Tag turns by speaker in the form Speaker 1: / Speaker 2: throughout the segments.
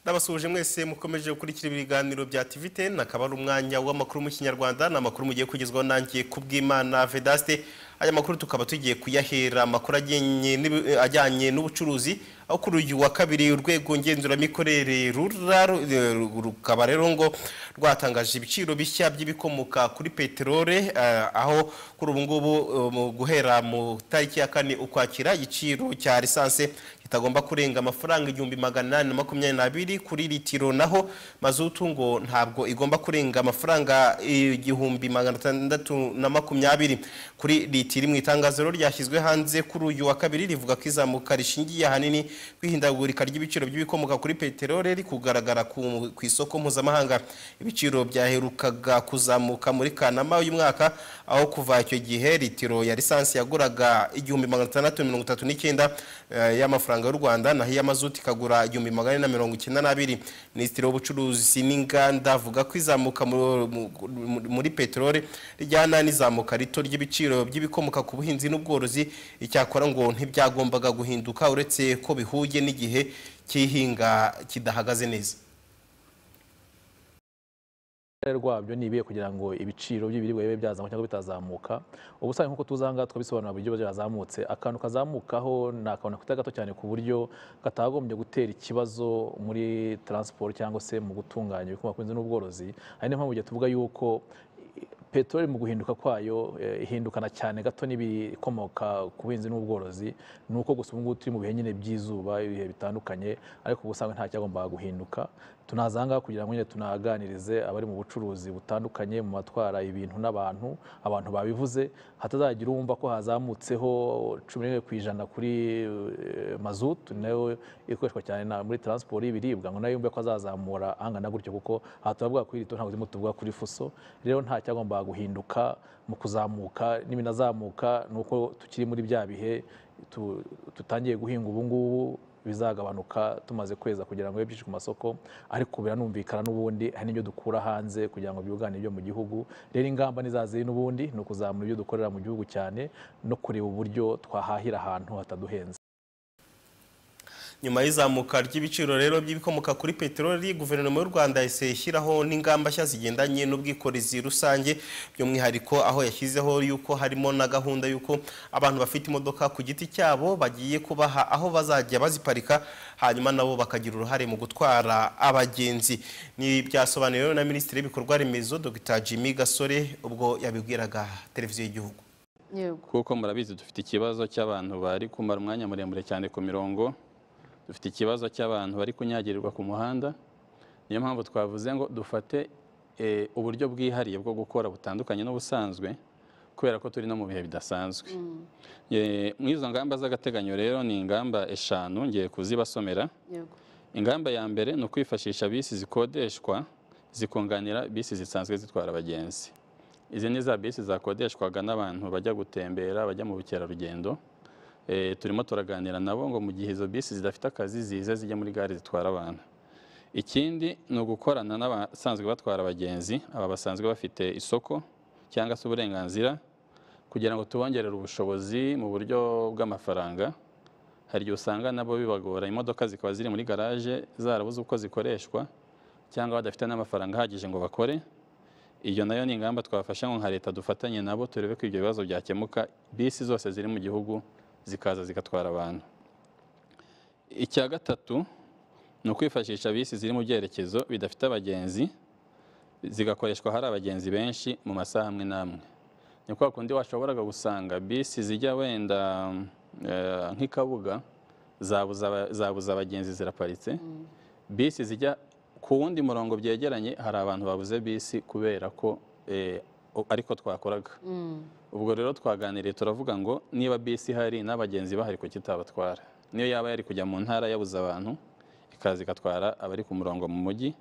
Speaker 1: ndabasuhuje mwese mukomeje gukurikira ibiganiro bya tiviteni akaba ari umwanya w'amakuru mu kinyarwanda ni amakuru mugiye kugezwaho nanjye kubw'imana vedaste aya makuru tukaba tugiye kuyahera amakuru ajyanye n'ibi- ajyanye n'ubucuruzi aho kuri uyu wa kabiri urwego ngenzuramikorere rura ru- rukaba rero ngo rwatangaje ibiciro bishya by'ibikomoka kuri peterole eh, aho kuri ubu ngubu eh, mu guhera mu tariki ya kane ukwakira igiciro cya lisanse kitagomba kurenga amafaranga igihumbi magana inani na makumyabiri n'abiri kuri litiro naho mazutu ngo ntabwo igomba kurenga amafaranga igihumbi magana atandatu na makumyabiri kuri litiro mu itangazo ryashyizwe hanze kuri uyu wa kabiri rivuga ko izamuka rishingiye ahanini ku ihindagurika ry'ibiciro by'ibikomoka kuri peteroli riri kugaragara ku ku isoko mpuzamahanga ibiciro byaherukaga kuzamuka muri kanama uyu mwaka aho kuva icyo gihe litiro ya lisansi yaguraga igihumbi magana atandatu mirongo itatu n'icyenda eh, y'amafaranga y'u rwanda naho iy'amazuti ikagura igihumbi magana ane na mirongo icyenda n'abiri minisitiri w'ubucuruzi n'inganda avuga ko izamuka mu- mu- mu- muri peteroli rijyana n'izamuka rito ry'ibiciro by'ibikomoka ku buhinzi n'ubworozi icyakora ngo ntibyagombaga guhinduka uretse ko bihuye n'igihe cy'ihinga kidahagaze neza
Speaker 2: uruhare rwabyo ni ibihe kugira ngo ibiciro by'ibiribwa bibe byazamuka cyangwa bitazamuka ubu usanga nk'uko tuzi aha ngaha twabisobanura buryo byazamutse akantu kazamukaho ni akantu katari gato cyane ku buryo katagombye gutera ikibazo muri taransiporo cyangwa se mu gutunganya ibikomoka ku buhinzi n'ubworozi ari niyo mpamvu igihe tuvuga yuko peteroli mu guhinduka kwayo eh, ihindukana cyane gato n'ibikomoka ku buhinzi n'ubworozi ni uko gusa ubu ngubu turi mu bihe nyine by'izuba ibihe bitandukanye ariko ubu usanga nta cyagombaga guhinduka tunaza aha ngaha kugira ngo nyine tunahaganirize abari mu bucuruzi butandukanye mu batwara ibintu n'abantu abantu babivuze hatazagira uwumva ko hazamutseho cumi n'imwe ku ijana kuri eh, mazutu nayo ikoreshwa cyane na- muri taransiporo y'ibiribwa ngo nayo yumve ko azazamura angana gutyo kuko aha turavuga kuri rito ntabwo turimo tuvuga kuri fuso rero nta cyagombaga guhinduka mu kuzamuka n'ibinazamuka ni uko tukiri muri bya bihe tu- tutangiye guhinga ubu ngubu bizagabanuka tumaze kweza kugira ngo bibe byinshi ku masoko ariko biranumvikana n'ubundi hari n'ibyo dukura hanze kugira ngo byunganire ibyo mu gihugu rero ingamba ni za ziri n'ubundi ni ukuzamura ibyo dukorera mu gihugu cyane no kureba uburyo twahahira ahantu hataduhenze
Speaker 1: nyuma y'izamuka ry'ibiciro rero by'ibikomoka kuri peteroli guverinoma y'u rwanda yahise ishyiraho n'ingamba nshya zigendanye n'ubwikorezi rusange by'umwihariko aho yashyizeho yuko harimo na gahunda y'uko abantu bafite imodoka ku giti cyabo bagiye kubaha aho bazajya baziparika hanyuma nabo bakagira uruhare mu gutwara abagenzi ni byasobanuriwe na minisitiri w'ibikorwa remezo dr jimmy gasore ubwo yabibwiraga televiziyo y'igihugu
Speaker 3: yego
Speaker 4: kuko murabizi dufite ikibazo cy'abantu bari kumara umwanya muremure cyane ku mirongo dufite ikibazo cy'abantu bari kunyagirirwa ku muhanda niyo mpamvu twavuze ngo dufate eh, uburyo bwihariye bwo gukora butandukanye n'ubusanzwe kubera ko turi no mu bihe bidasanzwe Eh, mu izo ngamba z'agateganyo rero ni ingamba eshanu ngiye kuzibasomera
Speaker 3: yego
Speaker 4: ingamba ya mbere ni ukwifashisha bisi zikodeshwa zikunganira bisi zisanzwe zitwara abagenzi izi ni za bisi zakodeshwaga n'abantu bajya gutembera bajya mu bukerarugendo Eh, turimo turaganira nabo ngo mu gihe izo bisi zidafite akazi zize zijye muri gare zitwara abantu ikindi ni ugukorana n'abasanzwe batwara abagenzi aba basanzwe bafite isoko cyangwa se uburenganzira kugira ngo tubongerere ubushobozi mu buryo bw'amafaranga hari igihe usanga nabo bibagora imodoka zikaba ziri muri garaje zarabuze uko zikoreshwa cyangwa badafite n'amafaranga ahagije ngo bakore iyo nayo ni ingamba twafasha ngo nka leta dufatanye nabo turebe ko ibyo bibazo byakemuka bisi zose ziri mu gihugu zikaza zigatwara abantu icya gatatu ni ukwifashisha bisi ziri mu byerekezo bidafite abagenzi zigakoreshwa hari abagenzi benshi mu masaha amwe n'amwe ni kwa kundi washoboraga gusanga bisi zijya wenda eh, nk'i Kabuga zabuze aba- zabuze abagenzi ziraparitse bisi zijya ku wundi murongo byegeranye hari abantu babuze bisi kubera ko eh, o- ariko twakoraga ubwo rero twaganiriye turavuga ngo niba bisi ihari n'abagenzi bahari kuki itabatwara niyo yaba yari kujya mu ntara yabuze abantu ikaza igatwara abari ku murongo mu mujyi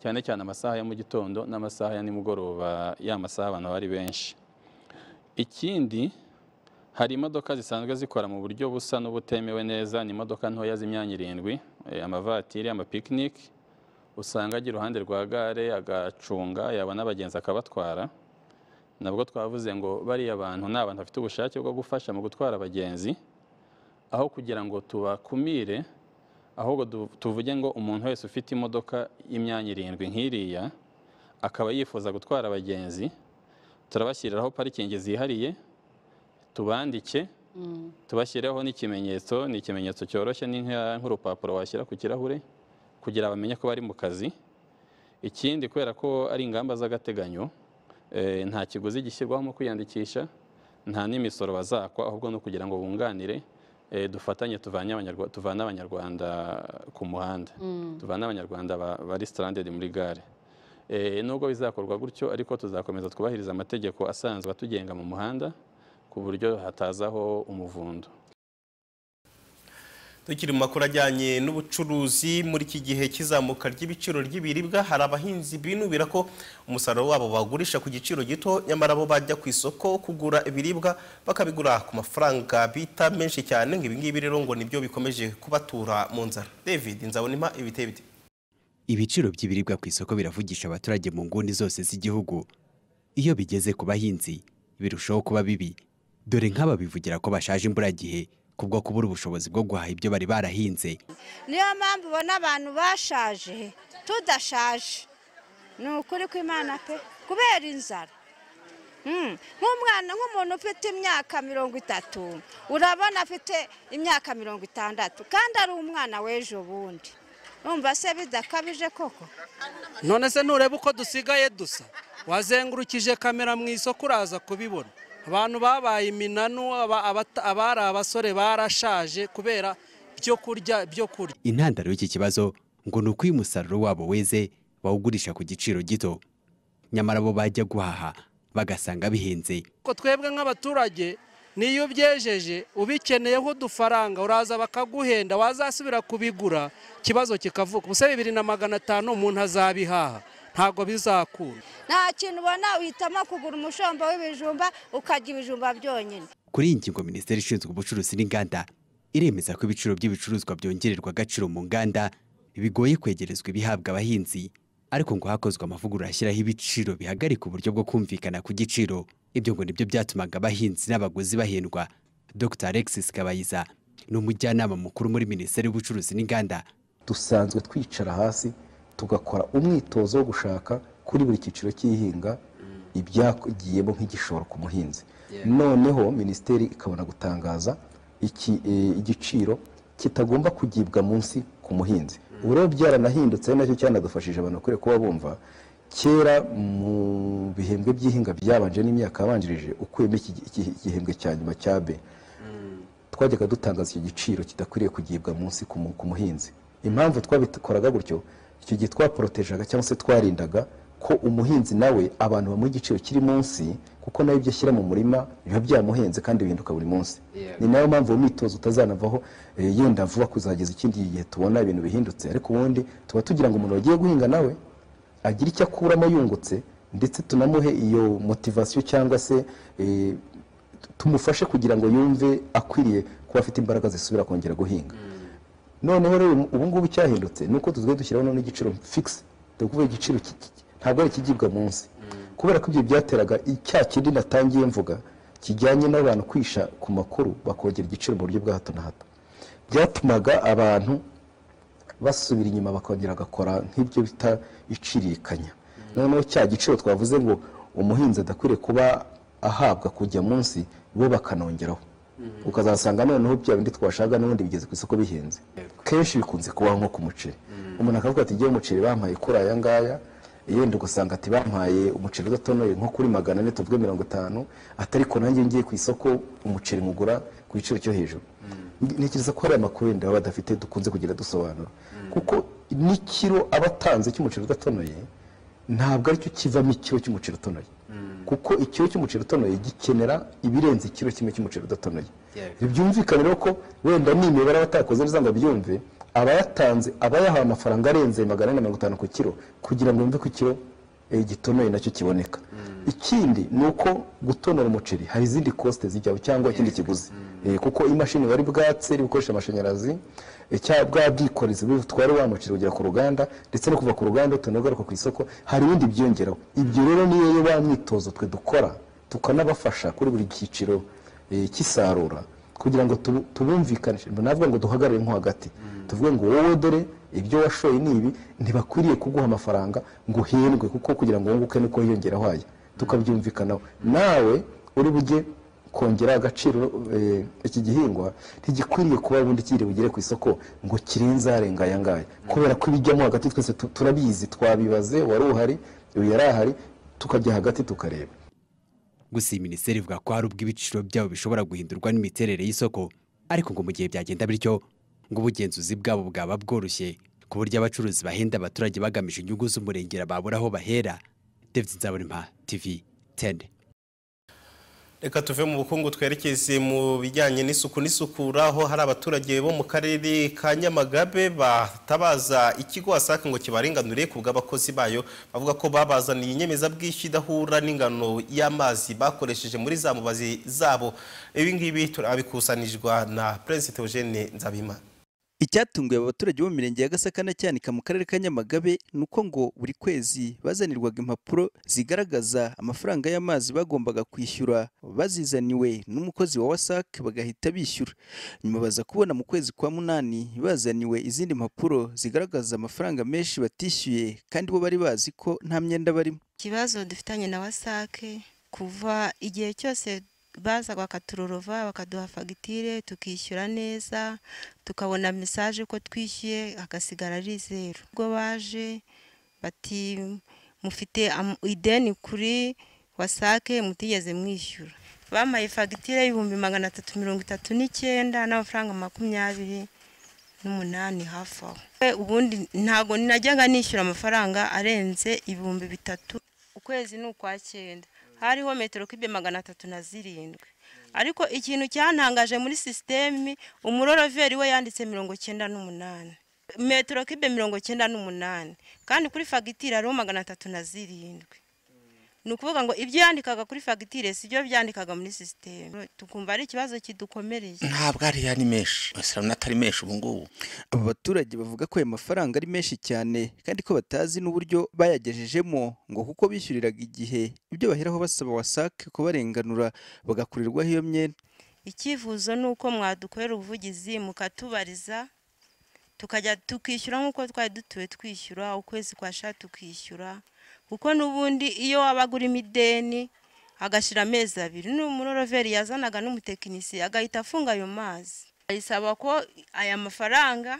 Speaker 4: cyane cyane amasaha ya mu gitondo n'amasaha ya nimugoroba ya masaha abantu bari benshi ikindi hari imodoka zisanzwe zikora mu buryo busa n'ubutemewe neza ni imodoka ntoya z'imyanya irindwi eh, amavatiri amapikiniki usanga ajya iruhande rwa gare agacunga yabona abagenzi akabatwara nabwo twavuze ngo bariya bantu ni abantu bafite ubushake bwo gufasha mu gutwara abagenzi aho kugira ngo tubakumire
Speaker 5: ahubwo du- tuvuge ngo umuntu wese ufite imodoka y'imyanya irindwi nk'iriya akaba yifuza gutwara abagenzi turabashyiriraho parikingi zihariye tubandike tubashyireho n'ikimenyetso ni ikimenyetso cyoroshye ni nka- nk'urupapuro washyira ku kirahure kugira bamenye ko bari mu kazi ikindi kubera ko ari ingamba z'agateganyo eh, nta kiguzi gishyirwaho mu kwiyandikisha nta n'imisoro bazakwa ahubwo ni ukugira ngo bunganire eh, dufatanye tuvanye Abanyarwa- tuvane abanyarwanda ku muhanda tuvane abanyarwanda ba- bari stranded muri gare Eh, nubwo bizakorwa gutyo ariko tuzakomeza twubahiriza amategeko asanzwe atugenga mu muhanda ku buryo hatazaho umuvundo
Speaker 1: Tukiri mu makuru ajyanye n'ubucuruzi muri iki gihe cy'izamuka ry'ibiciro ry'ibiribwa hari abahinzi binubira ko umusaruro wabo bagurisha ku giciro gito nyamara bo bajya ku isoko kugura ibiribwa bakabigura ku mafaranga bita menshi cyane ngo ibingibi rero ngo nibyo bikomeje kubatura mu nzara David Nzabonima ibiteye bite
Speaker 6: Ibiciro by'ibiribwa ku isoko biravugisha abaturage mu nguni zose z'igihugu. Iyo bigeze ku bahinzi, birushaho kuba bibi. Dore nk'aba bivugira ko bashaje imburagihe kubwo kubura ubushobozi bwo guhaha ibyo bari barahinze.
Speaker 7: niyo mpamvu ubona abantu bashaje tudashaje ni ukuri kw'imana pe kubera inzara Mm. nk'umwana nk'umuntu ufite imyaka mirongo itatu urabona afite imyaka mirongo itandatu kandi ari umwana w'ejo bundi numva se bidakabije koko
Speaker 8: none se nureba uko dusigaye dusa wazengurukije kamera mu isoko uraza kubibona abantu babaye iminanu aba- abata- abari abasore barashaje kubera byo kurya byo kurya
Speaker 6: Intandaro y'iki kibazo ngo ni uko iyo umusaruro wabo weze bawugurisha ku giciro gito. Nyamara bo bajya guhaha bagasanga bihenze.
Speaker 8: ko twebwe nk'abaturage niyo ubyejeje ubikeneyeho udufaranga uraza bakaguhenda wazasubira kubigura ikibazo kikavuka ubuse bibiri na magana atanu umuntu azabihaha ntabwo bizakunda
Speaker 7: nta kintu ubona uhitamo kugura umushombo w'ibijumba ukarya ibijumba byonyine
Speaker 6: Kuri iyi ngingo Minisiteri ishinzwe ubucuruzi n'inganda iremeza ko ibiciro by'ibicuruzwa byongererwa agaciro mu nganda bigoye kwegerezwa ibihabwa abahinzi ariko ngo hakozwe amavugurura ashyiraho ibiciro bihagarika uburyo bwo kumvikana ku giciro ibyo ngo nibyo byatumaga abahinzi n'abaguzi bahendwa Dr Alexis Kabayiza ni umujyanama mukuru muri Minisiteri y'ubucuruzi n'inganda
Speaker 9: dusanzwe twicara hasi tugakora umwitozo wo gushaka kuri buri cyiciro cy'ihinga ibyagiyemo nk'igishoro ku muhinzi noneho minisiteri ikabona gutangaza iki- eh, igiciro kitagomba kugibwa munsi ku muhinzi ubu rero byaranahindutse ari nacyo cyanadufashije abantu bakwiye kuba bumva kera mu bihembwe by'ihinga byabanje n'imyaka yabanjirije ukuyemo iki- iki- igihembwe cya nyuma cya be twajyaga dutangaza icyo giciro kidakwiriye kugibwa munsi ku mu- ku muhinzi impamvu twabikoraga gutyo icyo gihe twaporotejaga cyangwa se twarindaga ko umuhinzi nawe abantu bamuha igiciro kiri munsi kuko nawe ibyo ashyira mu murima biba byamuhenze kandi bihinduka buri munsi ni nayo mpamvu uwo mwitozo utazanavaho eh, yenda vuba kuzageza ikindi gihe tubona ibintu bihindutse ariko ubundi tuba tugira ngo umuntu wagiye guhinga nawe agira icyo akuramo yungutse ndetse tunamuhe iyo motivasiyo cyangwa se eh, tumufashe kugira ngo yumve akwiriye kuba afite imbaraga zisubira kongera guhinga noneho rero ubu ngubu cyahindutse ni uko tuzigaye dushyiraho noneho igiciro fikisi ni ukuvuga igiciro ki- ki- ntabwo ari ikigibwa munsi kubera ko ibyo byateraga cya kindi natangiye mvuga kijyanye n'abantu kwisha ku makuru bakongera igiciro mu buryo bwa hato na hato byatumaga abantu basubira inyuma bakongera bagakora nk'ibyo bita icirikanya noneho cya giciro twavuze ngo umuhinzi adakwiriye kuba ahabwa kujya munsi bo bakanongeraho ukazasanga noneho bya bindi twashaka n'ubundi bigeze ku isoko bihenze kenshi bikunze kubaho nko ku muceri umuntu akavuga ati ngewe umuceri bampaye kuri aya ngaya yenda ugasanga ati bampaye umuceri udatonoye nko kuri magana ane tuvuge mirongo itanu atari ko nanjye ngiye ku isoko umuceri nkugura ku giciro cyo hejuru ntekereza ko hari amakuru wenda baba badafite dukunze kugira dusobanura kuko n'ikiro aba atanze cy'umuceri udatonoye ntabwo aricyo kivamo ikiro cy'umuceri utonoye kuko ikiro cy'umuceri utonoye gikenera ibirenze ikiro kimwe cy'umuceri udatonoye byumvikane rero ko wenda nimibare aba atakoze neza ngo abyumve abayatanze aba yahawe amafaranga arenze magana ane na mirongo itanu ku kiro kugira ngo yumve ko ikiro eh, gitonoye nacyo kiboneka ikindi ni uko gutonora umuceri hari izindi kosite zijyaho cyangwa ikindi kiguzi Eh, kuko imashini bari bwatse iri gukoresha amashanyarazi eh, cya bwa bwikorezi butwara wa muceri ugera ku ruganda ndetse no kuva ku ruganda utanagaruka ku isoko hari ibindi byiyongeraho ibyo rero niyo yo wa myitozo twe dukora tukanabafasha kuri buri cyiciro eh, cy'isarura kugira ngo tubu- tubumvikanishe navuga ngo duhagarare nko hagati tuvuge ngo wowe dore ibyo washoye ni ibi ntibakwiriye kuguha amafaranga ngo uhendwe kuko kugira ngo wunguke nuko hiyongeraho hajya tukabyumvikanaho nawe uri bujye kongera agaciro eh, iki gihingwa ntigikwiriye kuba ubundi kiri bugere ku isoko ngo kirenze arenga aya ngaya kubera ko ibijyamo hagati twese tu- turabizi twabibaze wari uhari uyu yari ahari tukajya hagati tukareba
Speaker 6: gusa iyi minisiteri ivuga ko hari ubwo ibiciro byabo bishobora guhindurwa n'imiterere y'isoko ariko ngo mu gihe byagenda bityo ngo ubugenzuzi bwabo bwaba bworoshye ku buryo abacuruzi bahenda abaturage bagamije inyungu z'umurengera babura aho bahera David Nzabonimpa TV 10
Speaker 1: reka tuve mu bukungu twerekeze mu bijyanye n'isuku n'isukura aho hari abaturage bo mu karere ka nyamagabe batabaza ikigo wasaka ngo kibarenganure ku bw'abakozi bayo bavuga ko babazaniye inyemezabwishyu idahura n'ingano y'amazi bakoresheje muri za mubazi zabo ibi ngibi turabikusanijwe na prince theogene nzabima
Speaker 10: Icyatunguye abaturage bo mu mirenge ya Gasaka na Cyanika mu karere ka Nyamagabe ni uko ngo buri kwezi bazanirwaga impapuro zigaragaza amafaranga y'amazi bagombaga kwishyura bazizaniwe n'umukozi wa WASAC bagahita bishyura nyuma baza kubona mu kwezi kwa munani bazaniwe izindi mpapuro zigaragaza amafaranga menshi batishyuye kandi bo bari bazi ko nta myenda barimo
Speaker 11: ikibazo dufitanye na wasake kuva igihe cyose baza bakaturorova bakaduha fagitire tukishyura neza tukabona mesaje ko twishyuye hagasigara ari zeru ubwo baje bati mufite am- ideni kuri wasake mutigeze mwishyura bampaye fagitire y'ibihumbi magana atatu mirongo itatu n'icyenda n'amafaranga makumyabiri n'umunani hafi aho E, ubundi ntabwo ninajyaga nishyura amafaranga arenze ibihumbi bitatu ukwezi ni ukwa cyenda hariho metero kibe magana atatu na zirindwi ariko ikintu cyantangaje muri sisitemi umuroroveri we yanditse mirongo cyenda n'umunani metero kibe mirongo cyenda n'umunani kandi kuri fagitire hariho magana atatu na zirindwi ni ukuvuga ngo ibyo yandikaga kuri fagitire si byo byandikaga muri sisiteme tukumva ari ikibazo kidukomereye
Speaker 12: ntabwo ariyo ari menshi isilamu atari menshi ubu ngubu
Speaker 10: aba baturage bavuga ko ayo mafaranga ari menshi cyane kandi ko batazi n'uburyo bayagejejemo ngo kuko bishyuriraga igihe ibyo baheraho basaba wasake kubarenganura bagakurirwaho iyo myenda
Speaker 11: icyifuzo ni uko mwadukorera ubuvugizi mukatubariza tukajya tukishyura nk'uko twari dutuwe twishyura ukwezi kwasha tukishyura kuko n'ubundi iyo waba agurimo ideni agashira amezi abiri n'umuroroveri yazanaga n'umutekinisiye agahita afunga ayo mazi ayisaba ko aya mafaranga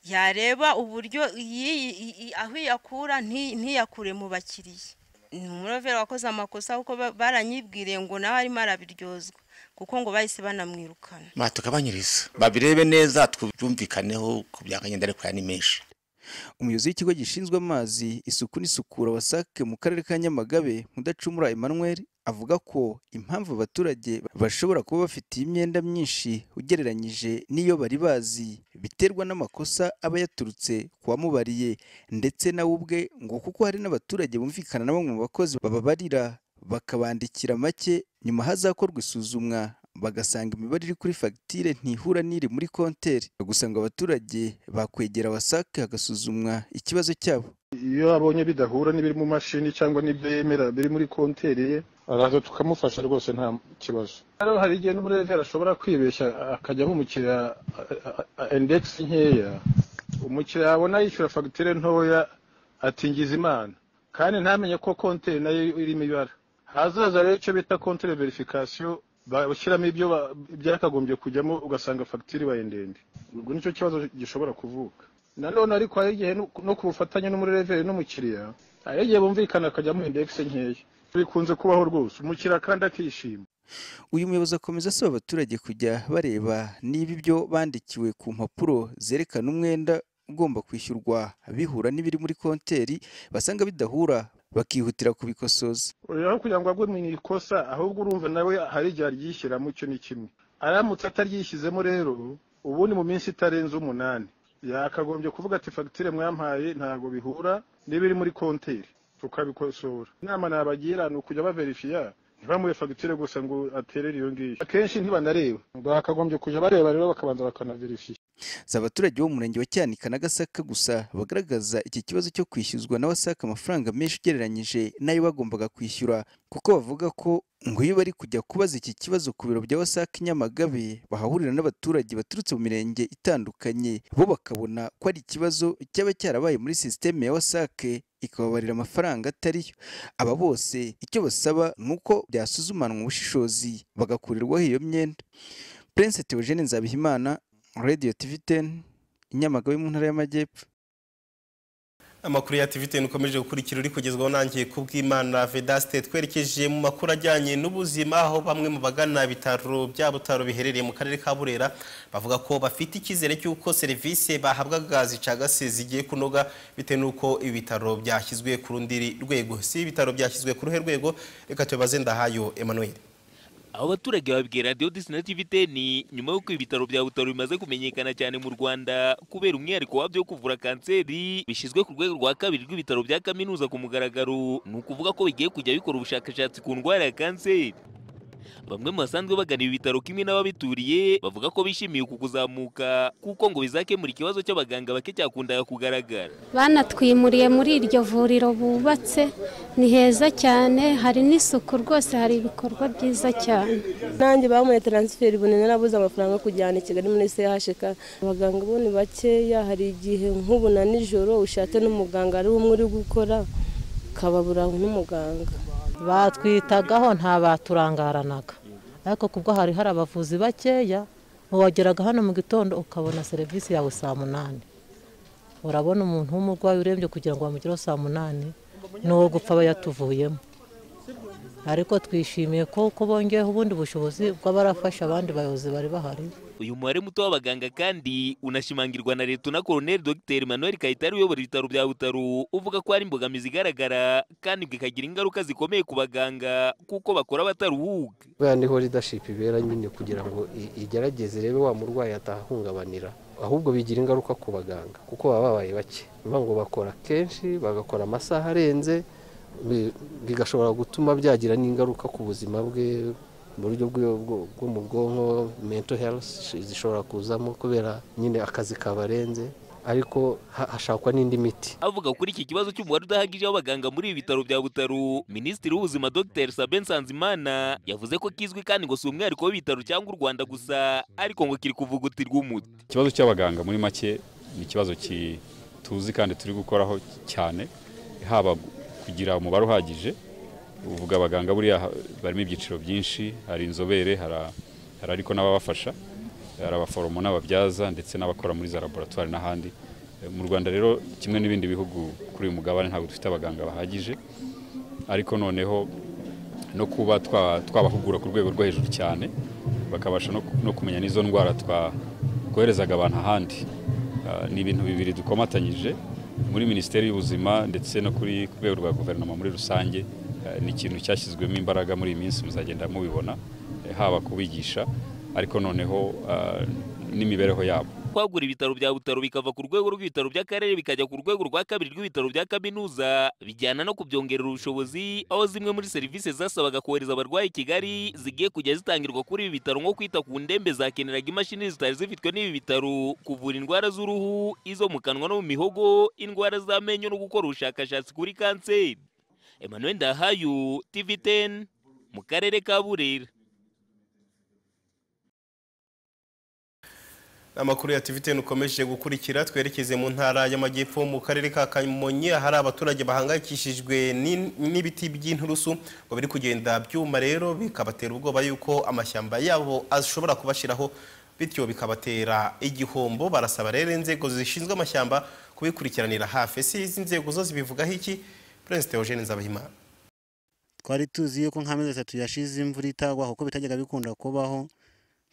Speaker 11: yareba uburyo iyi- iyi- iyi- aho iyakura nti- ntiyakure mu bakiriya ni umuroveri wakoze amakosa kuko ba- baranyibwiriye ngo nawe arimo arabiryozwa kuko ngo bahise banamwirukana
Speaker 12: batugabanyiriza babirebe neza tubyumvikaneho ku byakagenda ariko aya ni menshi
Speaker 10: umuyobozi w'ikigo gishinzwe amazi isuku n'isukura wasake mu karere ka nyamagabe mudacumura emmanuel avuga ko impamvu abaturage bashobora kuba bafite iyi myenda myinshi ugereranyije n'iyo bari bazi biterwa n'amakosa aba yaturutse ku wamubariye ndetse nawe ubwe ngo kuko hari n'abaturage bumvikana na bamwe mu bakozi bababarira bakabandikira make nyuma hazakorwa isuzumwa bagasanga imibare iri kuri fagitire ntihura n'iri muri konteri gusa ngo abaturage bakwegera wasake hagasuzumwa ikibazo cyabo
Speaker 13: iyo abonye bidahura n'ibiri mu mashini cyangwa n'ibyo yemera biri muri konteri ye araza tukamufasha rwose nta kibazo rero hari igihe n'umureveri ashobora kwibeshya akajya amumukira indegisi nkeya umukiriya yabona yishyura fagitire ntoya atingiza imana kandi ntamenye ko konteri nayo irimo ibara hazaza rero icyo bita konteri verifikasiyo bashyiramo ibyo ba- byakagombye kujyamo ugasanga fagitire ibaye ndende ubwo nicyo kibazo gishobora kuvuka nanone ariko hari igihe no- no ku bufatanye n'umureveri n'umukiriya hari igihe bumvikana akajyamo indegisi nkeya bikunze kubaho rwose umukiriya kandi akishima
Speaker 10: uyu muyobozi akomeza asaba abaturage kujya bareba niba ibyo bandikiwe ku mpapuro zerekana umwenda ugomba kwishyurwa bihura n'ibiri muri konteri basanga bidahura bakihutira kubikosoza
Speaker 13: aho kugira ngo agwe mu ikosa ahubwo urumva nawe hari igihe aryishyiramo icyo ni kimwe aramutse ataryishyizemo rero ubundi mu minsi itarenze umunani yakagombye kuvuga ati fagitire mwampaye ntabwo bihura n'ibiri muri konteri tukabikosora inama nabagira ni ukujya baverifiya ntibamuhe fagitire gusa ngo aterere iyo ngiyo akenshi ntibanareba ngo bakagombye kujya bareba rero bakabanza bakanaverifiya
Speaker 10: si abaturage bo mu murenge wa cyanika na gasaka gusa bagaragaza iki kibazo cyo kwishyuzwa na wasaka amafaranga menshi ugereranyije n'ayo bagombaga kwishyura kuko bavuga ko ngo iyo bari kujya kubaza iki kibazo ku biro bya wasaka i nyamagabe bahahurira n'abaturage baturutse mu mirenge itandukanye bo bakabona ko ari ikibazo cyaba cyarabaye muri sisiteme ya wasake ikababarira amafaranga atari yo aba bose icyo basaba ni uko byasuzumanwa ubushishozi bagakurirwaho iyo myenda Prince Theogene Nzabihimana Radio TV 10 Inyamagabe mu ntara y'Amajyepfo
Speaker 1: amakuru ya TV10 ukomeje gukurikira uri kugezwaho nanjye kubw'Imana Vedaste twerekeje mu makuru ajyanye n'ubuzima aho bamwe mu bagana bitaro bya Butaro biherereye mu karere ka Burera bavuga ko bafite icyizere cy'uko serivisi bahabwaga zicagase zigiye kunoga bitewe n'uko ibitaro byashyizwe ku rundi rwego si ibitaro byashyizwe ku ruhe rwego reka tubaze ndahayo Emmanuel
Speaker 14: aho abaturage babwira radiyo disina tivi teni nyuma y'uko ibitaro bya butaro bimaze kumenyekana cyane mu rwanda kubera umwihariko wabyo wo kuvura kanseri bishyizwe ku rwego rwa kabiri rw'ibitaro bya kaminuza ku mugaragaro ni ukuvuga ko bigiye kujya bikora ubushakashatsi ku ndwara ya kanseri bamwe mu basanzwe bagana ibi bitaro kimwe n'ababituriye bavuga ko bishimiye uku kuzamuka kuko ngo bizakemura ikibazo cy'abaganga bake cyakundaga kugaragara
Speaker 15: banatwimuriye muri iryo vuriro bubatse ni heza cyane hari n'isuku rwose hari ibikorwa byiza cyane
Speaker 16: nanjye bamuye taransiferi ubu narabuze amafaranga yo kujyana i kigali muri chk abaganga bo ni bakeya hari igihe nk'ubu na nijoro ushatse n'umuganga ari umwe uri gukora ukababura n'umuganga
Speaker 17: batwitagaho nta baturangaranaga ariko kubwo hari hari abavuzi bakeya wageraga hano mu gitondo ukabona serivisi yawe saa munani urabona umuntu w'umurwayi urembye kugira ngo bamugereho saa munani n'uwo gupfa aba yatuvuyemo ariko twishimiye ko ko bongeyeho ubundi bushobozi bw'abarafasha abandi bayobozi bari bahari
Speaker 14: uyu mubare muto w'abaganga kandi unashimangirwa na leta na koroneri dogiteri manuel kayitare uyobora ibitaro bya butaro uvuga ko hari imbogamizi igaragara kandi bikagira ingaruka zikomeye ku baganga kuko bakora bataruhuga
Speaker 18: buriya niho ridashipu ibera nyine kugira ngo igerageze rebe wa murwayi atahungabanira ahubwo bigira ingaruka ku baganga kuko baba babaye bake bivuga ngo bakora kenshi bagakora amasaha arenze bigashobora gutuma byagira n'ingaruka ku buzima bwe mu buryo bwo mu bwonko mento herifu zishobora kuzamo kubera nyine akazi kabarenze ariko hashakwa n'indi miti
Speaker 14: avuga kuri iki kibazo cy'umubare udahagije w'abaganga muri ibi bitaro bya butaro minisitiri w'ubuzima dr sabe nsanzimana yavuze ko kizwi kandi ngo si umwihariko w'ibitaro cyangwa u rwanda gusa ariko ngo kiri kuvugutirwa umuti
Speaker 19: ikibazo cy'abaganga muri make ni ikibazo tuzi kandi turi gukoraho cyane haba kugira umubare uhagije uvuga abaganga buriya barimo ibyiciro byinshi hari inzobere hari ariko n'ababafasha hari abaforomo n'ababyaza ndetse n'abakora muri za laboratwari n'ahandi mu rwanda rero kimwe n'ibindi bihugu kuri uyu mugabane ntabwo dufite abaganga bahagije ariko noneho no kuba twabahugura ku rwego rwo hejuru cyane bakabasha no kumenya n'izo ndwara twakoherezaga abantu ahandi ni ibintu bibiri dukomatanyije muri minisiteri y'ubuzima ndetse no kuri ku rwego rwa guverinoma muri rusange ni ikintu cyashyizwemo imbaraga muri iyi minsi muzagenda mubibona haba kubigisha ariko noneho n'imibereho yabo
Speaker 14: kwagura ibitaro bya butaro bikava ku rwego rw'ibitaro by'akarere bikajya ku rwego rwa kabiri rw'ibitaro bya kaminuza bijyana no kubyongerera ubushobozi aho zimwe muri serivisi zasabaga kohereza abarwayi i kigali zigiye kujya zitangirwa kuri ibi bitaro nko kwita ku ndembe zakeneraga imashini zitari zifitwe n'ibi bitaro kuvura indwara z'uruhu izo mu kanwa no mu mihogo indwara z'amenyo no gukora ubushakashatsi kuri kanseri emmanuel ndahayo tv 10 mu karere ka burera
Speaker 1: amakuru ya TV10 ukomeje gukurikira twerekeze mu ntara y'amajyepfo mu karere ka Kamonyi hari abaturage bahangayikishijwe n'ibiti by'inturusu ngo biri kugenda byuma rero bikabatera ubwoba yuko amashyamba yabo ashobora kubashiraho bityo bikabatera igihombo barasaba rero inzego zishinzwe amashyamba kubikurikiranira hafi si izi nzego zo zibivugaho iki Prince Theogene Nzabahimana
Speaker 20: twari tuzi yuko nk'amezi atatu yashize imvura itagwa kuko bitajyaga bikunda kubaho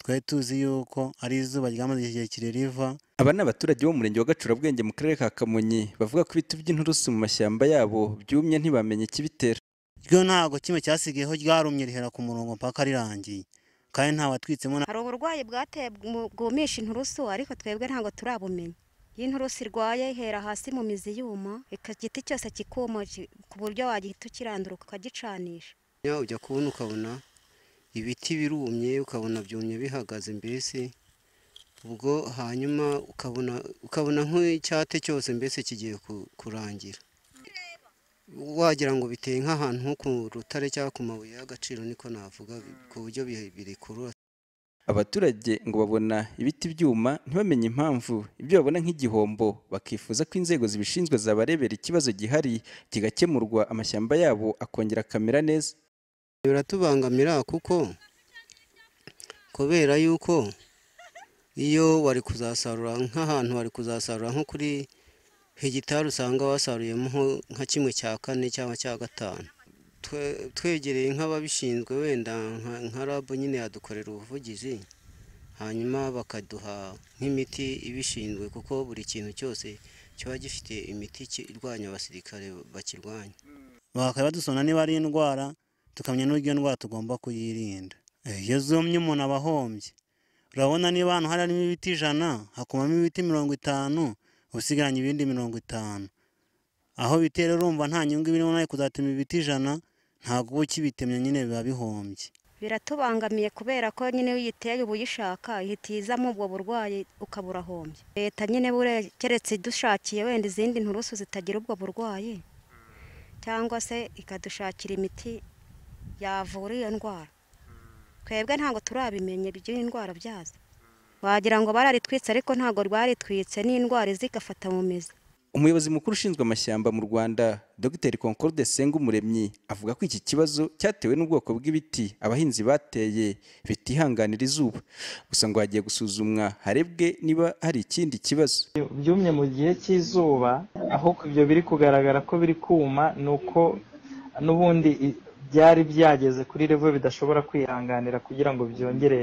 Speaker 20: twari tuzi yuko ari izuba ryamaze igihe kirekire riva
Speaker 10: aba ni abaturage bo mu murenge wa gacurabwenge mu karere ka kamonyi bavuga ko ibiti by'inturusu mu mashyamba yabo byumye ntibamenye ikibitera
Speaker 20: ryo ntabwo kimwe cyasigayeho ryarumye rihera ku murongo mpaka rirangiye kandi nta watwitsemo
Speaker 7: hari uburwayi bwateye bwumisha inturusu ariko twebwe ntabwo turabumenya iyo inturusu irwaye ihera hasi mu mizi yuma igiti cyose kikuma ku buryo wagihita ukirandura ukagicanisha
Speaker 21: ujya kubona ukabona ibiti birumye ukabona byumye bihagaze mbese ubwo hanyuma ukabona ukabona nk'icyate cyose mbese kigiye ku- kurangira wagira ngo biteye nk'ahantu nko ku rutare cyangwa ku mabuye y'agaciro niko navuga bi- ku buryo bi- birekurura
Speaker 10: abaturage ngo babona ibiti byuma ntibamenye impamvu ibyo babona nk'igihombo bakifuza ko inzego zibishinzwe zabarebera ikibazo gihari kigakemurwa amashyamba yabo akongera akamera neza
Speaker 21: biratubangamira kuko kubera yuko iyo wari kuzasarura nk'ahantu wari kuzasarura nko kuri hegitari usanga wasaruyemo nko- nka kimwe cya kane cyangwa cya gatanu Twe- twegereye nk'ababishinzwe wenda nka- nka rabu nyine yadukorera ubuvugizi hanyuma bakaduha nk'imiti ibishinzwe kuko buri kintu cyose kiba gifite imiti ki- irwanya abasirikare bakirwanya
Speaker 20: bakaba badusona niba ari indwara tukamenya n'uburyo iyo ndwara tugomba kuyirinda Eh, iyo zumye umuntu aba ahombye urabona niba ahantu hari harimo ibiti ijana hakumamo ibiti mirongo itanu usigaranye ibindi mirongo itanu aho bitera urumva nta nyungu ibirimo nawe kuzatema ibiti ijana ntabwo uba ukibitemye nyine biba bihombye
Speaker 22: biratubangamiye kubera ko nyine iyo uyiteye uba uyishaka ihita izamo ubwo burwayi ukaba urahombye leta nyine bure- keretse idushakiye wenda izindi nturusu zitagira ubwo burwayi cyangwa se ikadushakira imiti yavura iyo ndwara twebwe ntabwo turabimenya iby'iyi ndwara byazo wagira ngo bararitwitse ariko ntabwo rwaritwitse n'indwara iza igafata mu mizi
Speaker 10: umuyobozi mukuru ushinzwe amashyamba mu rwanda dr concorde sengumuremyi avuga ko iki kibazo cyatewe n'ubwoko bw'ibiti abahinzi bateye bitihanganira izuba gusa ngo hagiye gusuzumwa harebwe niba hari ikindi kibazo
Speaker 23: byumye mu gihe cy'izuba ahubwo ibyo biri kugaragara ko biri kuma ni uko n'ubundi i- byari byageze kuri revo bidashobora kwihanganira kugira ngo byongere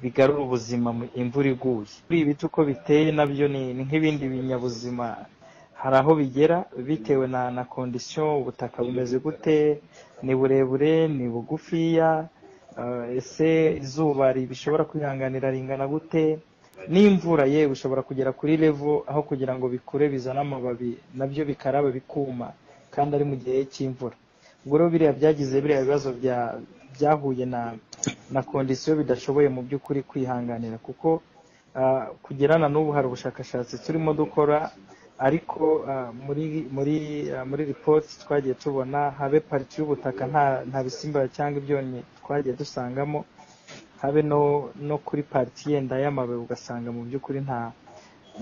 Speaker 23: bigarure ubuzima mu- imvura iguye kuri ibiti uko biteye nabyo ni ni nk'ibindi binyabuzima hari aho bigera bitewe na na kondisiyo ubutaka bumeze gute ni burebure ni bugufiya eh, ese izuba bishobora kwihanganira ringana gute n'imvura yewe ushobora kugera kuri revo aho kugira ngo bikure bizane amababi nabyo bikaraba bikuma kandi ari mu gihe cy'imvura ubwo rero biriya byagize biriya bibazo bya- byahuye na na kondisiyo bidashoboye mu by'ukuri kwihanganira kuko ah, kugera na n'ubu hari ubushakashatsi turimo dukora ariko ah, muri muri ah, muri ripoti twagiye tubona habe pariti y'ubutaka nta nta bisimba cyangwa ibyonnyi twagiye dusangamo habe no no kuri pariti yenda y'amabuye ugasanga mu by'ukuri nta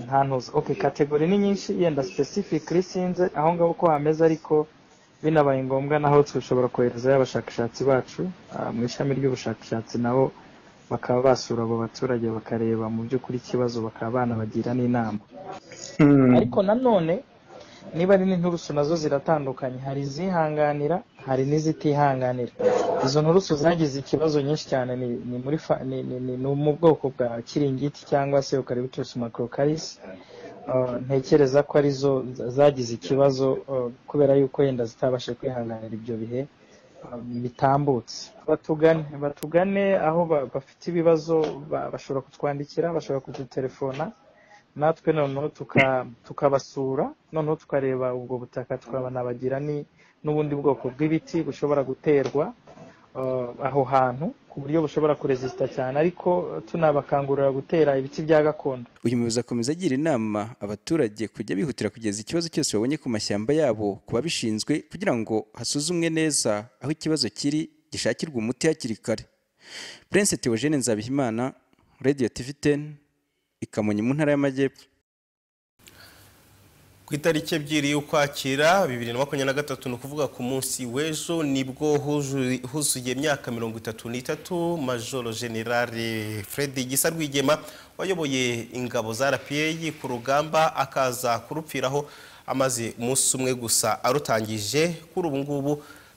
Speaker 23: nta ntuzo okay kategori ni nyinshi yenda specific sinze aho ngaho uko hameze ariko binabaye ngombwa naho dushobora koherezayo abashakashatsi bacu ah, mu ishami ry'ubushakashatsi nabo bakaba basura abo baturage bakareba mu by'ukuri ikibazo bakaba banabagira n'inama ariko nanone niba ari n'inturusu nazo ziratandukanye hari izihanganira hari n'izitihanganira izo nturusu zagize ikibazo nyinshi cyane ni ni muri fa- ni ni- ni- ni mu bwoko bwa kiringiti cyangwa se eucalyptus macrocaris Uh, ntekereza ko arizo za- zagize ikibazo uh, kubera yuko yenda zitabashe kwihanganira ibyo bihe um, bitambutse batugane batugane aho ba- bafite ibibazo ba- bashobora kutwandikira bashobora kudutelefona natwe noneho tuka- tukabasura noneho tukareba ubwo butaka tukabanabagira ni- n'ubundi bwoko bw'ibiti bushobora guterwa eh, aho hantu ku buryo bushobora kuresisita cyane ariko eh, tunabakangurira gutera ibiti bya gakondo
Speaker 10: uyu muyobozi akomeza agira inama abaturage kujya bihutira kugeza ikibazo cyose babonye ku mashyamba yabo ku babishinzwe kugira ngo hasuzumwe neza aho ikibazo kiri gishakirwe umuti hakiri kare prince theogene nzabihimana radio tv 10 i kamonyi mu ntara y'amajyepfo
Speaker 1: Ku itariki ebyiri y'ukwakira bibiri na makumyabiri na gatatu ni ukuvuga ku munsi w'ejo nibwo huzuri- huzuye imyaka mirongo itatu n'itatu majoro generale fred gisa rwigema wayoboye ingabo za rpa ku rugamba akaza kurupfiraho amaze umunsi umwe gusa arutangije kuri ubu ngubu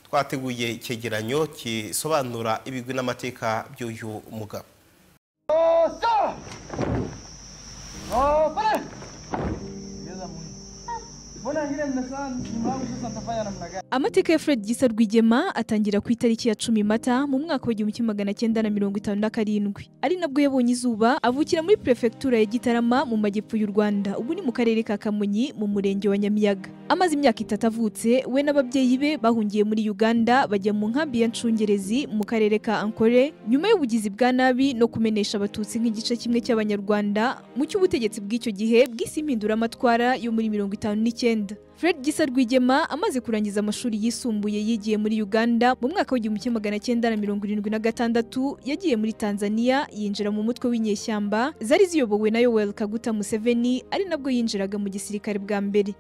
Speaker 1: twateguye icyegeranyo gisobanura ibigwi n'amateka by'uyu mugabo
Speaker 24: Opa! Opa! Mbona
Speaker 25: amateka ya fred gisa rwigema atangira ku itariki ya cumi mata mu mwaka w'igihumbi kimwe magana cyenda na mirongo itanu na karindwi ari nabwo yabonye izuba avukira muri perefegitura ya gitarama mu majyepfo y'u rwanda ubu ni mu karere ka kamonyi mu murenge wa nyamiyaga amaze imyaka itatu avutse we n'ababyeyi be bahungiye muri uganda bajya mu nkambi ya ncungerezi mu karere ka ankore nyuma y'ubugizi bwa nabi no kumenesha abatutsi nk'igice kimwe cy'abanyarwanda mu cy'ubutegetsi bw'icyo gihe bw'isi impinduramatwara yo muri mirongo itanu n'icyenda Fred Gisa Rwigema amaze kurangiza amashuri yisumbuye yigiye muri Uganda mu mwaka w'igihumbi kimwe magana cyenda na mirongo irindwi na gatandatu yagiye muri Tanzania yinjira mu mutwe w'inyeshyamba zari ziyobowe na Yoweri Kaguta Museveni ari nabwo yinjiraga mu gisirikare bwa mbere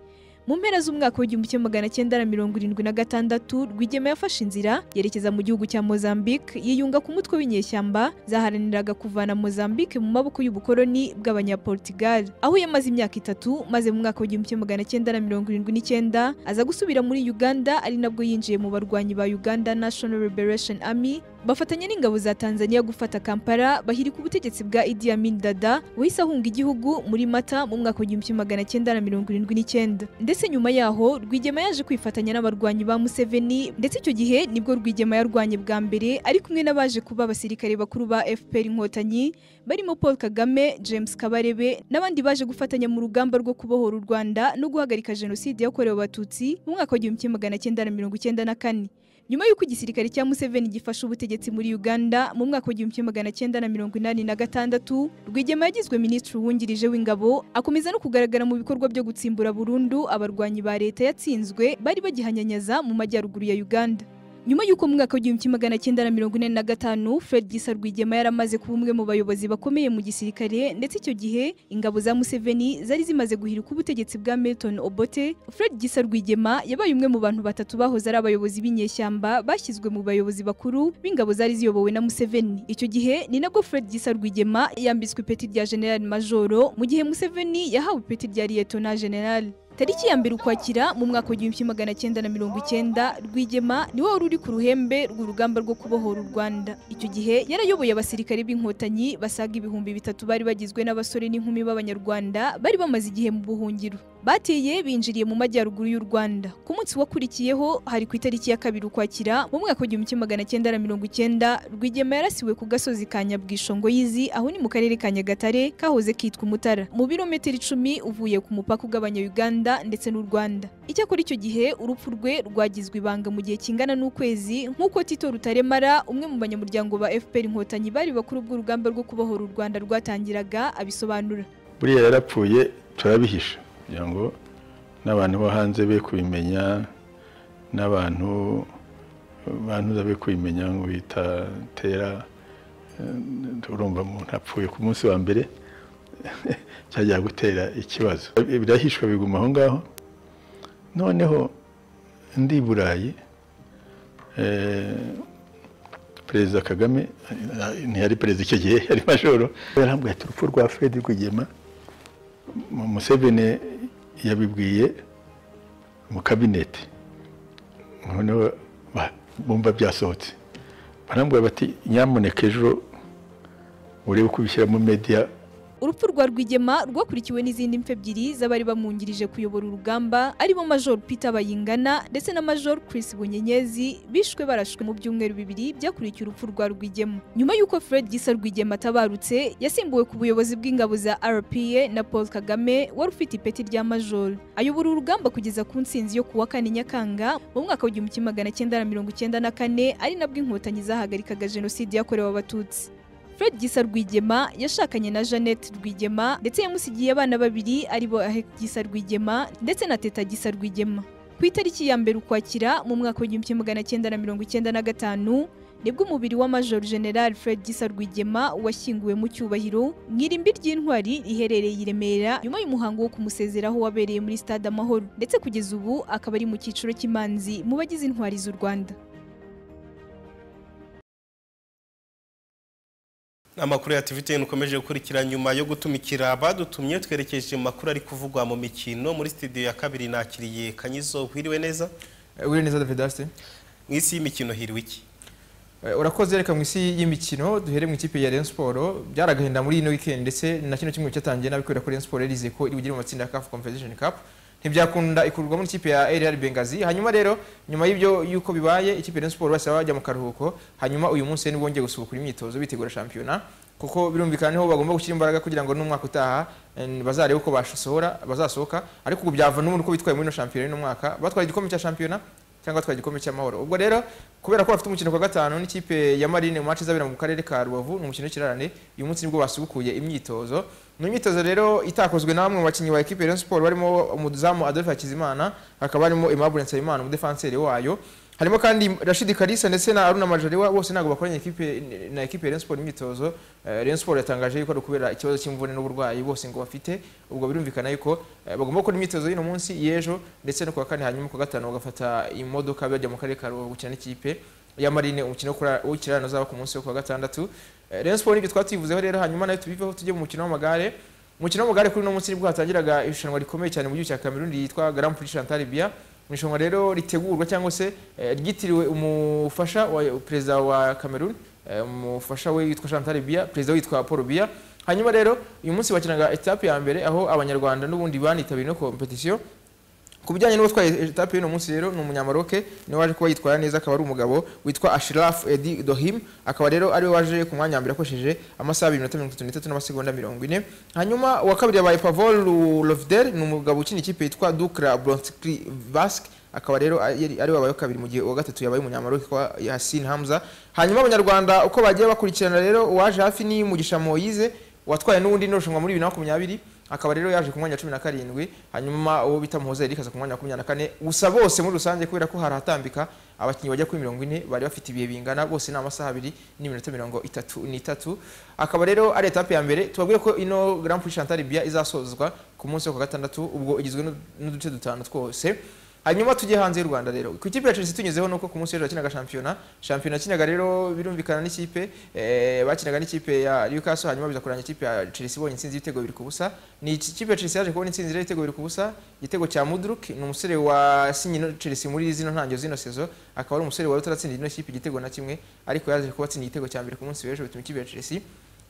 Speaker 25: mu mpera z'umwaka w'igihumbi kimwe magana cyenda na mirongo irindwi na gatandatu rwigema yafashe inzira yerekeza mu gihugu cya mozambique yiyunga ku mutwe w'inyeshyamba zaharaniraga kuvana mozambique mu maboko y'ubukoloni bw'abanyaportugal aho yamaze imyaka itatu maze mu mwaka w'igihumbi kimwe magana cyenda na mirongo irindwi n'icyenda aza gusubira muri uganda ari nabwo yinjiye mu barwanyi ba uganda national liberation army bafatanya n'ingabo za tanzania gufata kampala bahirika ubutegetsi bwa idi amin dada wahise ahunga igihugu muri mata mu mwaka w'igihumbi kimwe magana cyenda na mirongo irindwi n'icyenda ndetse nyuma yaho rwigema yaje kwifatanya n'abarwanyi ba museveni ndetse icyo gihe nibwo rwigema yarwanye bwa mbere ari kumwe n'abaje kuba abasirikare bakuru ba fpr inkotanyi barimo paul kagame james kabarebe n'abandi baje gufatanya mu rugamba rwo kubohora u rwanda no guhagarika jenoside yakorewe abatutsi mu mwaka w'igihumbi kimwe magana cyenda na mirongo icyenda na kane nyuma y'uko igisirikare cya museveni gifashe ubutegetsi muri uganda mu mwaka w'igihumbi kimwe magana cyenda na mirongo inani na gatandatu rwigema yagizwe minisitiri wungirije w'ingabo akomeza no kugaragara mu bikorwa byo gutsimbura burundu abarwanyi ba leta yatsinzwe bari bagihanyanyaza mu majyaruguru ya uganda nyuma y'uko mu mwaka w'igihumbi kimwe magana cyenda na mirongo ine na gatanu fred gisa rwigema yaramaze kuba umwe mu bayobozi bakomeye mu gisirikare ndetse icyo gihe ingabo za museveni zari zimaze guhirika ubutegetsi bwa milton obote fred gisa rwigema yabaye umwe mu bantu batatu bahoze ari abayobozi b'inyeshyamba bashyizwe mu bayobozi bakuru b'ingabo zari ziyobowe na museveni icyo gihe ni nabwo fred gisa rwigema yambitswe ipeti rya generali majoro mu gihe museveni yahawe ipeti rya liyetona generali tariki ya mbere ukwakira mu mwaka w'igihumbi kimwe magana cyenda na mirongo icyenda rwigema niwe wari uri ku ruhembe rw'urugamba rwo kubohora u rwanda icyo gihe yarayoboye abasirikare b'inkotanyi basaga ibihumbi bitatu bari bagizwe n'abasore n'inkumi b'abanyarwanda bari bamaze igihe mu buhungiro bateye binjiriye mu majyaruguru y'u rwanda ku munsi wakurikiyeho hari ku itariki ya kabiri ukwakira mu mwaka w'igihumbi kimwe magana cyenda na mirongo icyenda rwigema yarasiwe ku gasozi ka nyabwishongo y'izi aho ni mu karere ka nyagatare kahoze kitwa umutara mu birometero icumi uvuye ku mupaka ugabanya uganda Rwanda ndetse n'u Rwanda. Icyakora icyo gihe urupfu rwe rwagizwe ibanga mu gihe kingana n'ukwezi nk'uko Tito Rutaremara umwe mu banyamuryango ba FPR Inkotanyi bari bakuru bw'urugamba rwo kubohora u Rwanda rwatangiraga abisobanura.
Speaker 24: Buriya yarapfuye turabihisha kugira ngo n'abantu bo hanze be kubimenya n'abantu bantu be kubimenya ngo bitatera urumva umuntu apfuye ku munsi wa mbere cyajya gutera ikibazo birahishwa biguma aho ngaho noneho ndi i burayi perezida kagame ntiyari perezida icyo gihe yari majoro yarambwiye ati urupfu rwa fred rwigema museveni yabibwiye mu kabineti noneho bumva byasohotse barambwira bati nyamuneka ejo urebe uko ubishyira mu mediya
Speaker 25: urupfu rwa rwigema rwakurikiwe n'izindi mpfu ebyiri z'abari bamwungirije kuyobora urugamba arimo major peter bayingana ndetse na major chris bunyenyezi bishwe barashwe mu byumweru bibiri byakurikiye urupfu rwa rwigema nyuma y'uko fred gisa rwigema atabarutse yasimbuwe ku buyobozi bw'ingabo za rpa na paul kagame wari ufite ipeti rya major ayobora urugamba kugeza ku nsinzi yo kuwa kane nyakanga mu mwaka w'igihumbi kimwe magana cyenda na mirongo icyenda na kane ari nabwo inkotanyi zahagarikaga jenoside yakorewe abatutsi fred gisa rwigema yashakanye na jeannette rwigema ndetse yamusigiye abana babiri aribo ahek gisa rwigema ndetse na teta gisa rwigema ku itariki ya mbere ukwakira mu mwaka w'igihumbi kimwe magana cyenda na mirongo icyenda na gatanu nibwo umubiri wa major general fred gisa rwigema washyinguwe mu cyubahiro mu irimbi ry'intwari riherereye i remera nyuma y'umuhango wo kumusezeraho wabereye muri stade amahoro ndetse kugeza ubu akaba ari mu cyiciro cy'imanzi mu bagize intwari z'u rwanda
Speaker 1: amakuru ya tvtn ukomeje gukurikira nyuma yo gutumikira abadutumye twerekeje mu makuru ari kuvugwa mu mikino muri studio ya kabiri nakiriye kanyizo wiriwe neza
Speaker 26: wiriwe neza david daste
Speaker 1: mu isi y'imikino hiriwe iki
Speaker 26: urakoze reka mu isi y'imikino duhere mu ikipe ya Rayon Sport byaragahinda muri ino weekend ndetse na kino kimwe cyatangiye nabikubwira ko Rayon Sport yarize ko iri bugire mu matsinda ya CAF Confederation Cup ntibyakunda ikururwamo n'ikipe ya rr bengazi hanyuma rero nyuma y'ibyo yuko bibaye ikipe ya Rayon Sports bahise bajya mu karuhuko hanyuma uyu munsi nibo bongeye gusubukura imyitozo bitegura shampiyona kuko birumvikana niho bagomba gushyira imbaraga kugira ngo n'umwaka utaha eh, bazarebe uko bashosohora bazasohoka ariko ubu byava n'ubundi uko bitwaye muri ino shampiyona y'uno mwaka batwaye igikombe cya shampiyona cyangwa batwaye igikombe cy'amahoro ubwo rero kubera ko bafite umukino kwa gatanu n'ikipe ya marine mu match izabera mu karere ka rubavu ni umukino w'ikirarane uyu munsi nibwo basubukuye imyitozo ni imyitozo rero itakozwe na bamwe mu bakinnyi ba ekipe ya Rayon Sports barimo umuzamu Adolphe Hakizimana hakaba harimo Aimable Nsabimana umudefanseri wayo harimo kandi Rashid Kalisa ndetse na Aruna Majaliwa bose ntabwo bakoranye ekipe na ekipe ya Rayon Sports imyitozo Eh, Rayon Sports yatangaje yuko ari ukubera ikibazo cy'imvune n'uburwayi bose ngo bafite ubwo birumvikana yuko eh, bagomba gukora imyitozo y'uno munsi y'ejo ndetse no ku wa kane hanyuma ku wa gatanu bagafata imodoka bajya mu karere ka Rubavu gukina n'ikipe ya Marine umukino w'ikirarane uzaba ku munsi wo ku wa gatandatu Eh, Rayon Sports nibyo twatuyivuzeho rero hanyuma nayo tubiveho tujye mu mukino w'amagare umukino w'amagare kuri uno munsi nibwo hatangiraga irushanwa rikomeye cyane mu gihugu cya Cameroon ryitwa Grand Prix Chantal Biya mu irushanwa rero ritegurwa cyangwa se eh, ryitiriwe umufasha wa perezida wa Cameroon eh, umufasha we yitwa Chantal Biya perezida we yitwa Paul Biya hanyuma rero uyu munsi bakinaga etape ya mbere aho abanyarwanda n'ubundi banitabiriye no competition ku bijyanye n'uwatwaye etape y'uno munsi rero ni umunyamaroke niwe waje kuba yitwara neza akaba ari umugabo witwa ashiraf edi dohim akaba rero ariwe waje ku mwanya wa mbere akoresheje amasaha abiri minota mirongo itatu n'itatu n'amasegonda mirongo ine hanyuma uwa kabiri yabaye pavol lovder ni umugabo ukina ikipe yitwa dukra bronskri vask akaba rero ari- ariwe wabaye kabiri mu gihe uwa gatatu yabaye umunyamaroke kwa yasin hamza hanyuma abanyarwanda uko bagiye bakurikirana rero uwaje hafi ni mugisha moyize watwaye n'ubundi n'irushanwa muri bibiri na makumyabiri akaba rero yaje ku mwanya wa cumi na karindwi hanyuma uwo bita muhoza Eric aza ku mwanya wa makumyabiri na kane gusa bose muri rusange kubera ko haratambika abakinnyi bajya kuri mirongo ine bari bafite ibihe bingana bose ni amasaha abiri n'iminota mirongo itatu n'itatu akaba rero ari etape ya mbere tubabwiye ko ino Grand Prix Chantal Biya izasozwa ku munsi wo ku wa gatandatu ubwo igizwe n'u- n'uduce dutanu twose hanyuma tujye hanze y'u rwanda rero ku ikipe ya chelsea tunyuzeho nuko ku munsi w'ejo yakinaga shampiyona shampiyona yakinaga rero birumvikana n'ikipe eh, bakinaga n'ikipe ya newcastle hanyuma biza kurangira ikipe ya chelsea ibonye intsinzi y'ibitego biri ku busa ni iki- ikipe ya chelsea yaje kubona intsinzi rero y'ibitego biri ku busa igitego cya mudruk ni umusore wa sinye no- chelsea muri zino ntangiriro zino sezo akaba ari umusore wari utaratsindira ino kipe igitego na kimwe ariko yaje kuba atsinda igitego cya mbere ku munsi w'ejo bituma ikipe ya chelsea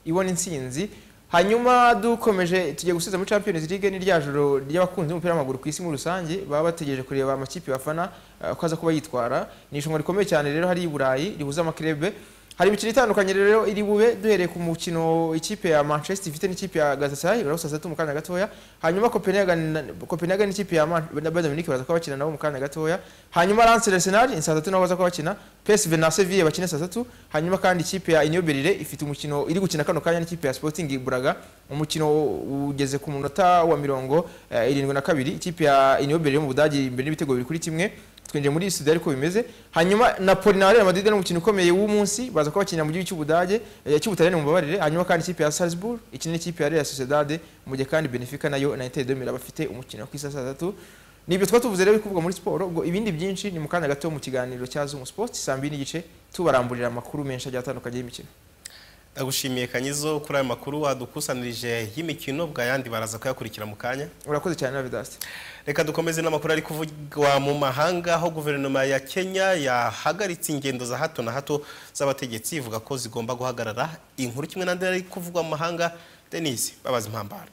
Speaker 26: ibona intsinzi hanyuma dukomeje tugiye gusubiza muri champions league ni rya joro ry'abakunzi b'umupira w'amaguru ku isi muri rusange baba bategereje kureba amakipe bafana eh, uko aza kuba yitwara ni irushanwa rikomeye cyane rero hari i burayi rihuza amakirebe hari imikino itandukanye rero iri bube duhereye ku mukino ikipe ya manchester ifite n'ikipe ya galatasaray barawusasa mu kanya gatoya hanyuma copenhagen na- copenhagen n'ikipe ya Man- na bayern munich baza kuba bakina nabo mu kanya gatoya hanyuma lance arsenal ni saa tatu nabo baza kuba bakina psv na seville bakina saa tatu hanyuma kandi ikipe ya union berlin ifite umukino iri gukina kano kanya n'ikipe ya sporting buraga umukino ugeze ku munota wa mirongo eh, irindwi na kabiri ikipe ya union berlin yo mu budage imbere n'ibitego bibiri kuri kimwe twinjiye muri sudani ariko bimeze hanyuma napoli na real madrid ni umukino ukomeye w'umunsi baza kuba bakinira mu gihugu cy'ubudage eh, cy'ubutaliyani mubabarire hanyuma kandi ikipe ya salzburg ikina n'ikipe ya real sociedad mu gihe kandi benefica nayo na inter de milan bafite umukino ku isaha saa tatu nibyo tuba tuvuze rero bikuvugwa muri siporo ubwo ibindi byinshi ni mu kanya gato mu kiganiro cya zumu sports saa mbiri n'igice tubaramburira amakuru menshi agiye atandukanye y'imikino
Speaker 1: ndagushimiye kanyizo kuri ayo makuru wadukusanirije y'imikino bwayandi baraza kuyakurikira mu kanya
Speaker 26: urakoze cyane ravidas
Speaker 1: reka dukomeze n'amakuru ari kuvugwa mu mahanga aho guverinoma ya kenya yahagaritse ingendo za hato na hato z'abategetsi ivuga ko zigomba guhagarara inkuru kimwe n'andi ari kuvugwa mu mahanga denise babaza impambara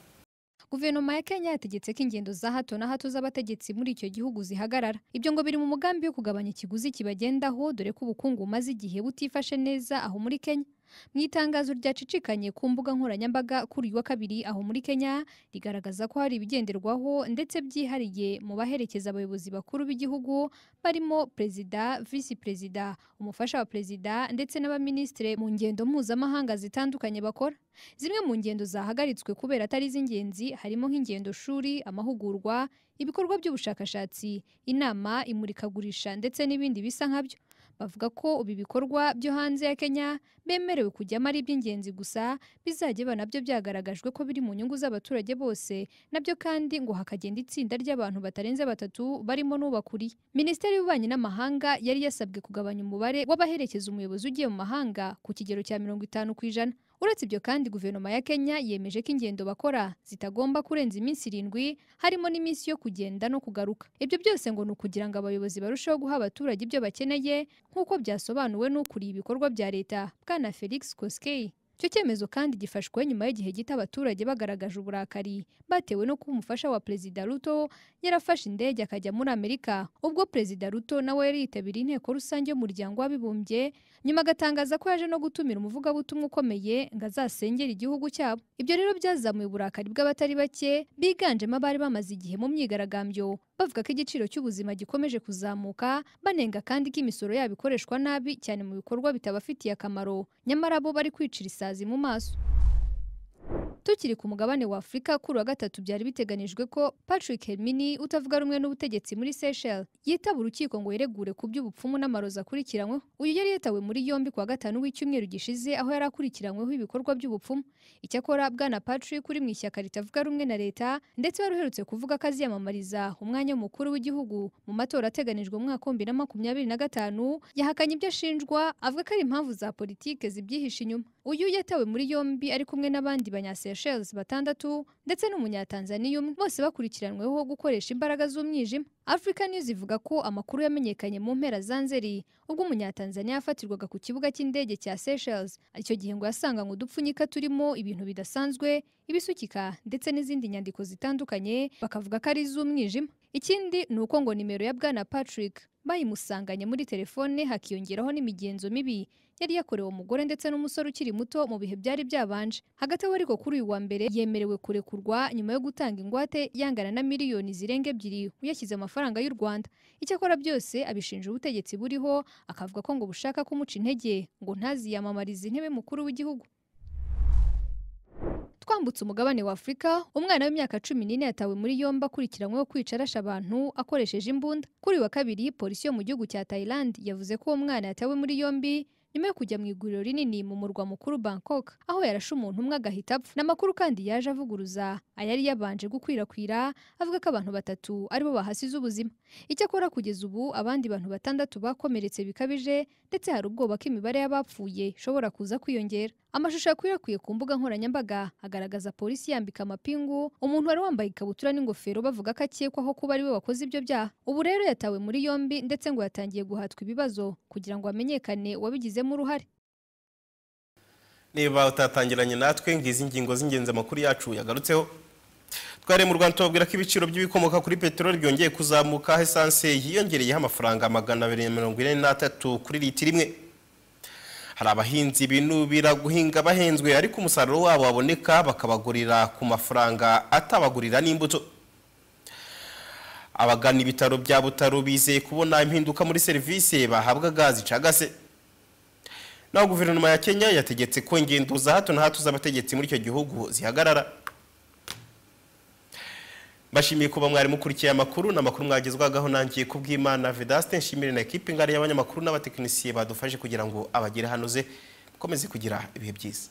Speaker 5: Guverinoma ya Kenya yategetse ko ingendo za hato na hato z'abategetsi muri icyo gihugu zihagarara. Ibyo ngo biri mu mugambi wo kugabanya ikiguzi kibagendaho dore ko ubukungu bumaze igihe butifashe neza aho muri Kenya. Mu itangazo ryacicikanye ku mbuga nkoranyambaga kuri uyu wa kabiri aho muri Kenya rigaragaza ko hari ibigenderwaho ndetse byihariye mu baherekeza abayobozi bakuru b'igihugu barimo perezida, visi perezida, umufasha wa perezida ndetse n'abaminisitiri mu ngendo mpuzamahanga zitandukanye bakora. Zimwe mu ngendo zahagaritswe kubera atari iz'ingenzi harimo nk'ingendo shuri, amahugurwa, ibikorwa by'ubushakashatsi, inama, imurikagurisha ndetse n'ibindi bisa nkabyo. Bavuga ko ubu ibikorwa byo hanze ya Kenya bemerewe kujyamo ari iby'ingenzi gusa bizajya biba nabyo byagaragajwe ko biri mu nyungu z'abaturage bose nabyo kandi ngo hakagenda itsinda ry'abantu batarenze batatu barimo n'ubakuriye. Minisiteri y'Ububanyi n'Amahanga yari yasabwe kugabanya umubare w'abaherekeza umuyobozi ugiye mu mahanga ku kigero cya mirongo itanu ku ijana. Uretse ibyo kandi guverinoma ya Kenya yemeje ko ingendo bakora zitagomba kurenza iminsi irindwi harimo n'iminsi yo kugenda no kugaruka. Ibyo byose ngo ni ukugira ngo abayobozi barusheho guha abaturage ibyo bakeneye nk'uko byasobanuwe n'ukuriye ibikorwa bya leta Bwana Felix Koskei. icyo cyemezo kandi gifashwe nyuma y'igihe gito abaturage bagaragaje uburakari batewe no kuba umufasha wa perezida ruto yarafashe indege akajya muri amerika ubwo perezida ruto nawe yari yitabiriye inteko rusange y'umuryango w'abibumbye nyuma agatangaza ko yaje no gutumira umuvugabutumwa ukomeye ngo azasengera igihugu cyabo ibyo rero byazamuye uburakari bw'abatari bake biganjemo abari bamaze igihe mu myigaragambyo bavuga ko igiciro cy'ubuzima gikomeje kuzamuka banenga kandi ko imisoro yabo ikoreshwa nabi cyane mu bikorwa bitabafitiye akamaro nyamara bo bari kwicira isazi mu maso tukiri ku mugabane wa afurika kuri wa gatatu byari biteganijwe ko patrick hermini utavuga rumwe n'ubutegetsi muri seychelles yitaba urukiko ngo yeregure ku by'ubupfumu n'amarozi akurikiranyweho uyu yari yitawe muri yombi ku wa gatanu w'icyumweru gishize aho yari akurikiranyweho ibikorwa by'ubupfumu icyakora bwana patrick uri mu ishyaka ritavuga rumwe na leta ndetse wari uherutse kuvuga ko aziyamamariza umwanya w'umukuru w'igihugu mu matora ateganijwe mu mwaka w'ibihumbi na makumyabiri na gatanu yahakanye ibyo ashinjwa avuga ko ari impamvu za politike zibyihishe inyuma uyu yatawe muri yombi ari kumwe n'abandi banyaseychelles batandatu ndetse n'umunyatanzaniya umwe bose bakurikiranyweho gukoresha imbaraga z'umwijima africa news ivuga ko amakuru yamenyekanye mu mpera za nzeri ubwo umunyatanzaniya yafatirwaga ku kibuga cy'indege cya seychelles icyo gihe ngo yasanganywe udupfunyika turimo ibintu bidasanzwe ibisukika ndetse n'izindi nyandiko zitandukanye bakavuga ko ari iz'umwijima ikindi ni uko ngo nimero ya bwana patrick bayimusanganye muri telefone hakiyongeraho n'imigenzo mibi yari yakorewe umugore ndetse n'umusore ukiri muto mu bihe byari byabanje hagati aho ariko kuri uyu wa mbere yemerewe kurekurwa nyuma yo gutanga ingwate yangana na miliyoni zirenga ebyiri uyashyize amafaranga y'u rwanda icyakora byose abishinja ubutegetsi buriho akavuga ko ngo bushaka kumuca intege ngo ntaziyamamarize intebe mukuru w'igihugu twambutse umugabane wa afurika umwana w'imyaka cumi n'ine yatawe muri yombi akurikiranyweho kwica arasha abantu akoresheje imbunda kuri wa kabiri polisi yo mu gihugu cya thailand yavuze ko uwo mwana yatawe muri yombi nyuma yo kujya mu iguriro rinini mu murwa mukuru bangkok aho yarashe umuntu umwe agahita apfa ni amakuru kandi yaje avuguruza ayari yabanje gukwirakwira avuga ko abantu batatu aribo bahasize ubuzima icyakora kugeza ubu abandi bantu batandatu bakomeretse bikabije ndetse hari ubwoba ko imibare y'abapfuye ishobora kuza kwiyongera amashusho yakwirakwiye ku mbuga nkoranyambaga agaragaza polisi yambika amapingu umuntu wari wambaye ikabutura n'ingofero bavuga ko akekwaho kuba ari we wakoze ibyo byaha ubu rero yatawe muri yombi ndetse ngo yatangiye guhatwa ibibazo kugira ngo hamenyekane uwabigizemo uruhare
Speaker 1: niba utatangiranye natwe ngizi ingingo z'ingenzi amakuru yacu yagarutseho twari mu rwanda tubabwira ko ibiciro by'ibikomoka kuri peteroli byongeye kuzamuka aho esanse yiyongereyeho amafaranga magana abiri na mirongo ine n'atatu kuri litiro imwe hari abahinzi binubira guhinga bahenzwe ariko umusaruro wabo waboneka bakabagurira ku mafaranga atabagurira n'imbuto abagana ibitaro bya butaro bizeye kubona impinduka muri serivisi bahabwaga zicagase naho guverinoma ya kenya yategetse ko ingendo za hato na hato z'abategetsi muri icyo gihugu zihagarara mbashimiye kuba mwari mukurikiye amakuru ni amakuru mwagezwagaho nangiye kubw'imana vedaste nshimire na ekipi ngari y'abanyamakuru n'abatekinisiye badufashe kugira ngo abagere hanoze mukomeze kugira ibihe byiza